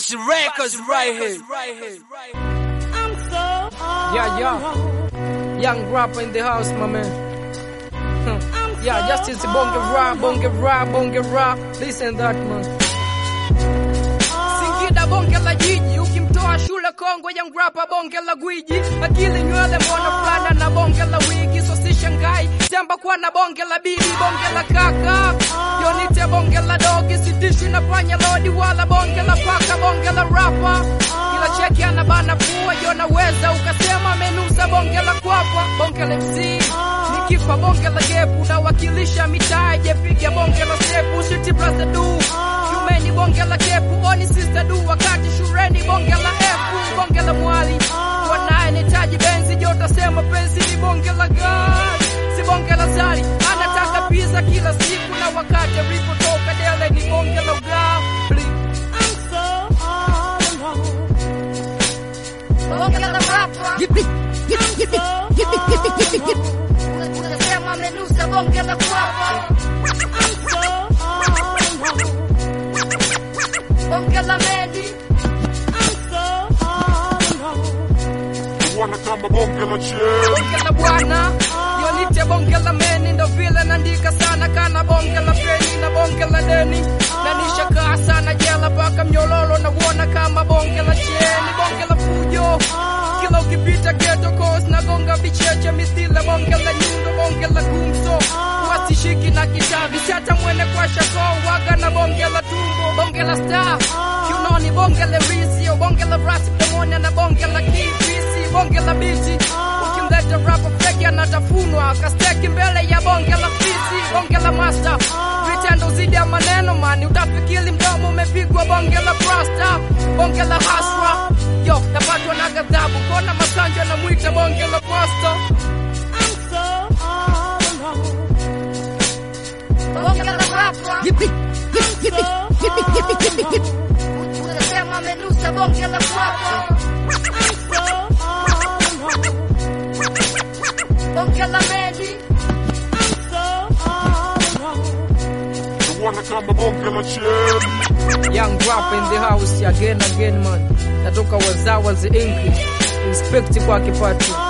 Rush Records right here. Yeah, yeah. Young rapper in the house, my man. Huh. Yeah, justice bonge rap, bonge rap, bonge rap. Listen that man. Singida bonge la jiji, ukimtoa shule kongwe young rapper bonge la gwiji. Akili nywele mbona fulana na bonge la wigi, so si shangai. Temba kwa na bonge la bibi, bonge la kaka. Yonite bonge la dogi, sitishi na panya lodi wala bonge la paka, bonge la rapper. Kila cheki anabana pua, yo naweza ukasema amenusa bonge la kwapa, bonge la MC. Nikifa bonge la gepu, nawakilisha mitaa, jepiga bonge la sepu, shiti brother du. Shumeni bonge la kepu, oni sister du, wakati shureni bonge la efu, bonge la mwali. Wanaye nitaji benzi, jota sema penzi ni bonge la gari, si bonge la zari. Anataka pizza kila siku, na wakati alipotoka dele ni bonge la ugali. Bonge la rapa. Yippee, yippee, yippee, yippee, yippee, yippee, yippee. Unasema amenusa bonge la kwapa. Bonge la medi. Wana kama bonge la cheli bonge la bwana yonite bonge la meni ndo vile naandika sana kana bonge la peni na bonge la deni na nishakaa sana jela mpaka mnyololo na kuona kama bonge la cheni bonge la fujo kila ukipita geto kos na gonga vicheche mithile bonge la nyundo bonge la gumzo wasishiki na kitavi hata mwene kwa shako waga na bonge la tumbo bonge la star kiunoni bonge la rizio bonge la rasi pamoja na bonge la kibisi bonge la biti ukimleta rapa feki anatafunwa kasteki mbele ya bonge la fisi bonge la master vitendo zidi ya maneno mani utafikiri mdomo umepigwa bonge la prasta bonge la hasra yo napatwa na ghadhabu kona masanja namwita bonge la pasta Bonge la rapa. Yippee, yippee, yippee, yippee, yippee, yippee, yippee. Unasema amenusa bonge la kwapa. Bonge la medi. Wana kama bonge la cheli Young rap in the house again again man natoka wazawazi inki respect kwake patu